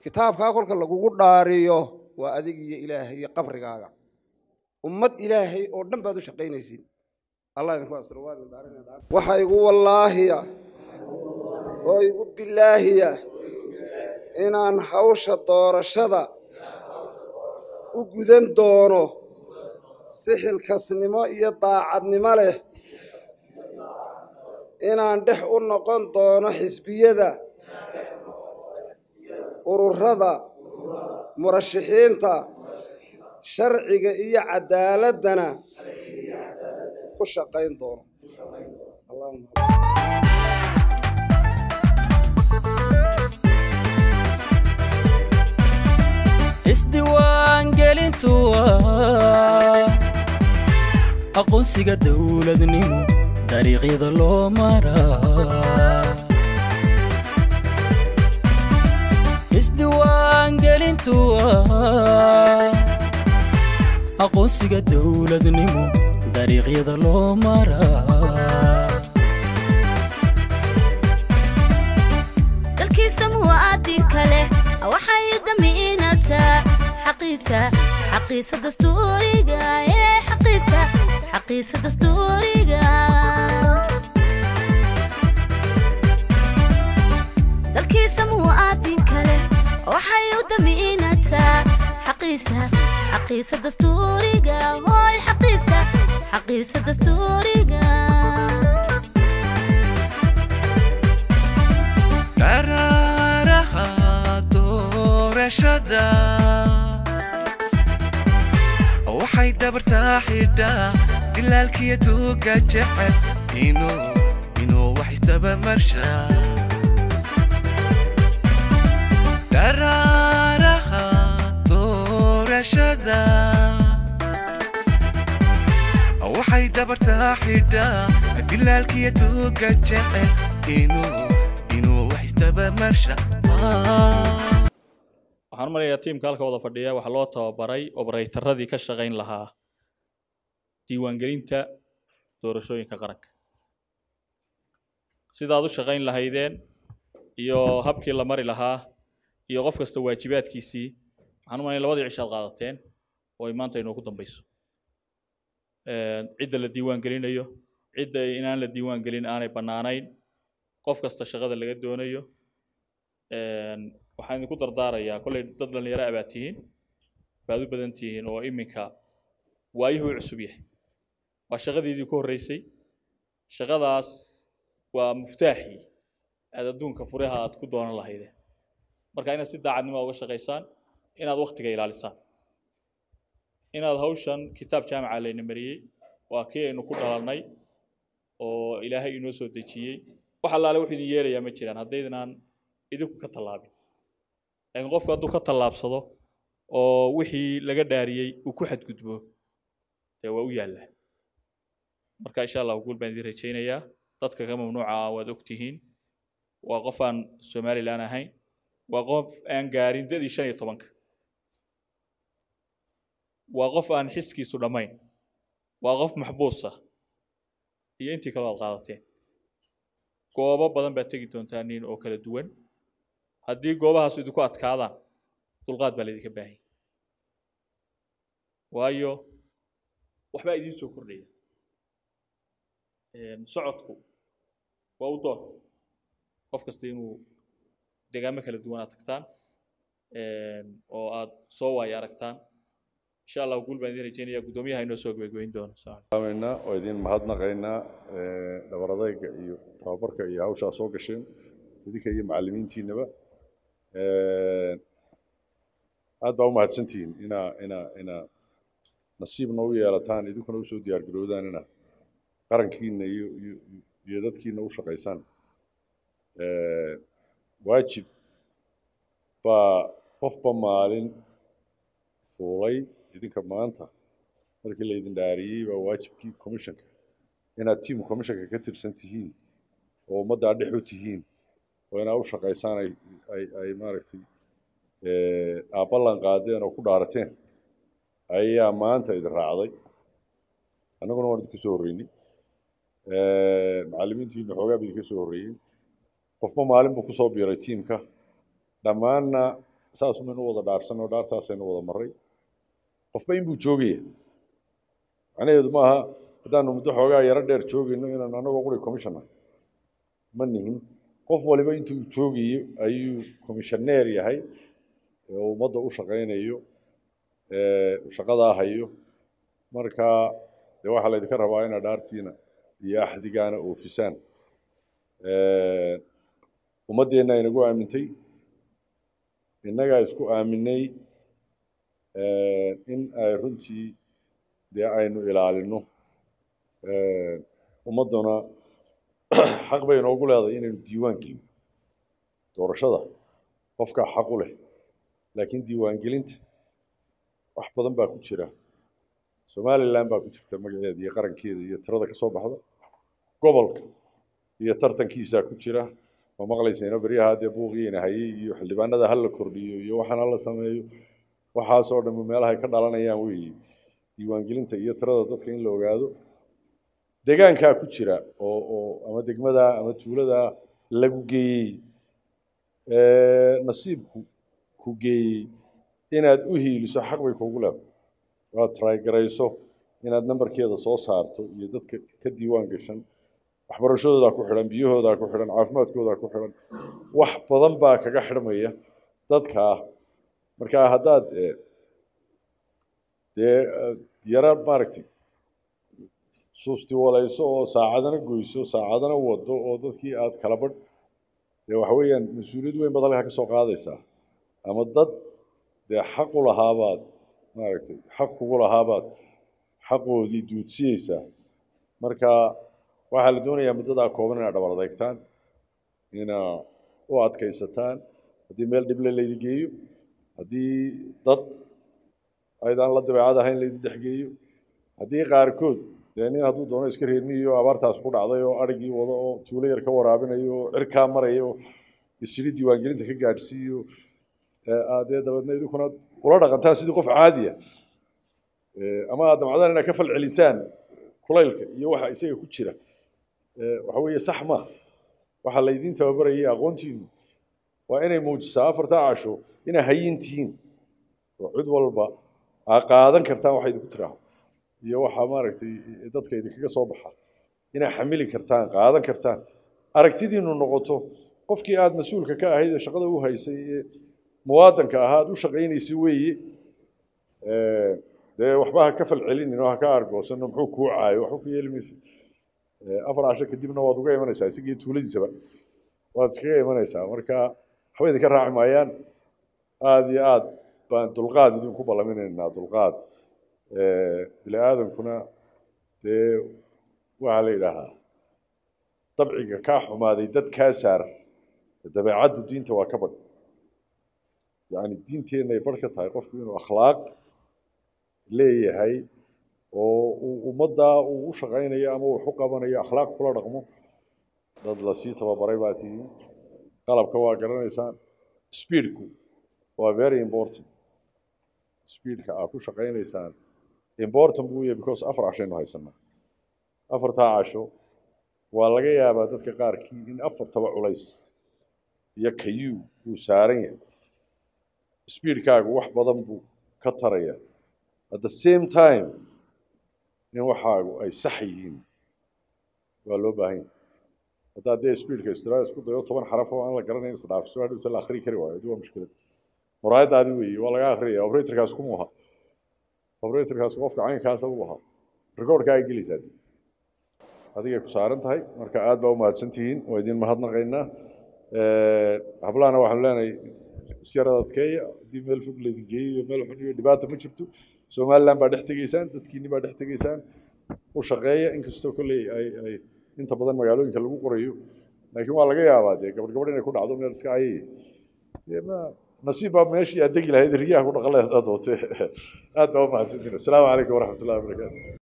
kitaabkaa kolka lagugu dhaariyo waa adig iyo ilaahay iyo qabrigaaga ummad ilaahay oo dhan baad u shaqaynaysiin allah idinku astiro waa idin dhaarinaya waxa igu wallaahiya oo igu bilaahiya inaan hawsha doorashada u gudan doono si xilkasnimo iyo daacadnimo leh inaan dhex u noqon doono xisbiyada ururada murashaxiinta sharciga iyo cadaaladana ku shaqayn doono isdiiwaangelintu waa aqoonsiga dowladnimo dariiqyada loo maraa isdiiwaangelintu waa aqoonsiga dowladnimo dariiqyada loo maraa dalkiisa muwaadinka leh waxay damiinataa xaqiisa xaqiisa dastuuriga ee xaqiisa xaqiisa dastuuriga dalkiisa muwaadinka leh waxay u damiinataa xaqiisa xaqiisa dastuuriga hooy xaqiisa xaqiisa dastuuriga dharaaraha doorashada waxay dabartaa xidhaa dilaalkiya tuuga jecel inuu inuu wax isdabamarshaa dharaaraha doorashada waxay dabartaa xidhaa dilaalkiya tuuga jecel inuu inuu wax isdabamarsha waxaan u malayaa tiimka halka wada fadhiya waxaa loo tababaray obaraytaradii ka shaqayn lahaa diiwaangelinta doorashooyinka qaranka sidaad u shaqayn lahaydeen iyo habkii la mari lahaa iyo qof kasta waajibaadkiisii waxaan u malaya labadii cishaad qaadateen oo ay maanta inoogu dambayso cidda la diiwaan gelinayo cidda inaan la diiwaan gelin aanay bannaanayn qof kasta shaqada laga doonayo waxaan idinku dardaarayaa kollay dad dhallinyaro ah baad tihiin baad u badan tihiin oo iminka waayuhu u cusub yahay waa shaqadiidii ku horreysay shaqadaas waa muftaaxii aad adduunka furaha aad ku doonan lahaydeen marka inaad si daacadnimo uga shaqaysaan inaad waktiga ilaalisaan inaad hawshan kitaab jaamica layna mariyey waa kii aynu ku dhalannay oo ilaahay inoo soo dejiyey wax allaale wuxuu idin yeelayaa ma jiraan haddaydnaan idinku ka tallaabin laakiin qofku hadduu ka tallaabsado oo wixii laga dhaariyey uu ku xadgudbo dee waa u yaallaa marka insha allahu guul baan idin rajaynayaa dadka ka mamnuuca ah waad ogtihiin waa qof aan somalilan ahayn waa qof aan gaarin dadii shan iyo tobanka waa qof aan xiskiisu dhammayn waa qof maxbuusa iyo intii kaloo aad qaadateen goobo badan baad tegi doontaa nin oo kala duwan haddii goobahaas idinku adkaadaan dulqaad baa laydinka baahanya waayo waxbaa idiin soo kordhaya socodku waa u doon qof kasta inuu deegaamo kala duwan aad tagtaan oo aad soo waayo aragtaan insha allah guul baan idin rajeynaya guddoomiyaha inoo soo gebagabeyn doono aameynaa oo idin mahadnaqaynaa dhabaradayga iyo tababarka iyo hawshaa soo gasheen idinka iyo macallimiintiinaba aad baa u mahadsantihiin inaa inaa inaa nasiibna u yeelataan idinkuna usoo diyaar garoodaan inaa qarankiina iyo iyo iyo dadkiina u shaqaysaan waajib baa qofba maalin fuulay idinka maanta markii laydin dhaariyey baa waajibkii commissionka inaad tiam commissionka ka tirsan tihiin oo ummaddaa dhex u tihiin oo inaad u shaqaysaan ay ay ay maaragtay aad ballan qaadeen oo ku dhaarateen ayaa maanta idin raacday annaguna waan idinka soo horreynay macallimiintiina xoogaa ba idinka soo horreeyey qofba maalin buu kusoo biiray tiimka dhammaanna saasumaynu wada dhaarsan oo dhaartaasaynu wada maray qofba inbuu joogaya macnaheedu maaha haddaanu muddo xoogaa yaro dheer joogayno inaan anagoo quri commissioner ma nihin qof waliba intuu joogayo ayuu commissioneer yahay ee ummadda u shaqaynayo ee shaqadaa hayo marka dee waxaa laydinka rabaa inaad dhaartiina iyo axdigaana oofisaan ummaddeenna inagu aamintay innagaa isku aaminay in ay runtii dee aynu ilaalino ummadduna xaq bay inoogu leedahay inaynu diiwaan gelino doorashada qofkaa xaq u leh laakiin diiwaangelinta wax badan baa ku jira somalilan baa ku jirta magaceeda iyo qarankeeda iyo tirada ka soo baxda gobolka iyo tartankiisaa ku jira ma maqlaysayna beryaha dee buuqiina hayay iyo xildhibaanada ha la kordhiyo iyo waxaan hala sameeyo waxaasoo dhan meelahay ka dhalanayaan weeye diiwaangelinta iyo tirada dadka in la ogaado deegaankaa ku jira oo oo ama degmadaa ama tuuladaa lagu geeyey nasiibku ku geeyey inaad u hiiliso xaq bay kuugu leedahay waad trygarayso inaad nambarkeeda soo saarto iyo dadka ka diiwaan gashan waxbarashadoodaa ku xidhan biyahoodaa ku xidhan caafimaadkoodaa ku xidhan wax badan baa kaga xidhmaya dadkaa marka haddaad dee yara maaragtay suusti walayso oo saacadana goyso saacadana wado oo dadkii aad kala badh dee waxa weeyaan mas-uuliyad weyn baad halkaa ka soo qaadaysaa ama dad dee xaq u lahaabaad maaragtay xaq kugu lahaabaad xaqoodii duudsiyeysaa marka waxaa la doonayaa muddadaa kooban inaad dhabar adeegtaan inaa u adkaysataan haddii meel dhible laydi geeyo haddii dad aydaan la dabeecad ahayn laydi dhexgeeyo haddii qaarkood dee nin hadduu doono iska reermiyo abaartaas ku dhacday oo adhigii wado oo tuulo yar ka waraabinayo oo cirkaa maraya oo isiri diiwaangelinta ka gaadhsiiyo dee dabeedna idinkuna ula dhaqantaan sidii qof caadiya ama aad damcdaan inaad ka fal celisaan kulaylka iyo waxa isaga ku jira waxa weeye sax ma waxaa laydiin tababarayay aqoontiinu waa inay muujisaa afartaa casho inaa hayin tihiin oo cid walba aa qaadan kartaan waxa idinku tiraaho iyo waxaa maaragtay dadka idinkaga soo baxa inaa xamili kartaan qaadan kartaan aragtidiinu noqoto qofkii aad mas-uulka ka ahayd ee shaqada u haysay ee muwaadanka ahaa aad u shaqaynaysay weeye dee waxba ha ka fal celinin oo ha ka argoosano muxuu kuu caayo waxba ku yeeli maysa afar casho kadibna waad uga imanaysaa isagii tuuladiisaba waad iskaga imanaysaa marka waxba idinka raaci maayaan aada iyo aad baan dulqaad idinku ballaminaynaa dulqaad bini aadankuna dee waxaa la yidhaahaa dabciga kaa xumaaday dad kaa saar dabeecaddu diinta waa ka badh yacni diinteennaay barh ka tahay qofku inuu akhlaaq leeyahay oo uu ummaddaa uu u shaqaynayo ama uu u qabanayo akhlaaq kula dhaqmo dad lasii tababaray baa tihiin qalabka waa garanaysaan speedku waa very important speedka aad ku shaqaynaysaan important buu yahay because afar cashaynu haysanaa afartaa casho waa laga yaabaa dadka qaarkii in afartaba culays iyo kayuu uu saaran yahay speedkaagu wax badan buu ka taraya at the same time in waxaagu ay sax yihiin waa loo baahan yahay haddaad dee speedka istiraal isku dayo toban xaraf oo aan la garanayn isdhaafiso hadhowta la akhri kari waayo adi waa mushkilad muraayadaadi weeye waa laga akhriyaya operatorkaas kuma aha operatorkaas qofka caynkaasa u ahaa recordka ay gelaysaa dib adigay ku saaran tahay marka aad baa u mahadsan tihiin waa idin mahadnaqaynaa hablahana waxaanu leenahay isyarada adkeeya haddii meel fog laydin geeyo meel xun iyo dhibaata ma jirto somaliland baa dhex tegeysaan dadkiinni baa dhex tegeysaan u shaqeeya inkastoo kolley ay ay inta badan magaalooyinka lagu qorayo laakiin waa laga yaabaa dee gabadh gabadh inay ku dhacdo meel iska ayay dee ma nasiib baa meeshii aad degi lahayd riyaha ku dhaqan lahayd aad doonte aad baa u mahadsantiin asalaamu calaykum waraxmatullahi wabarakaatu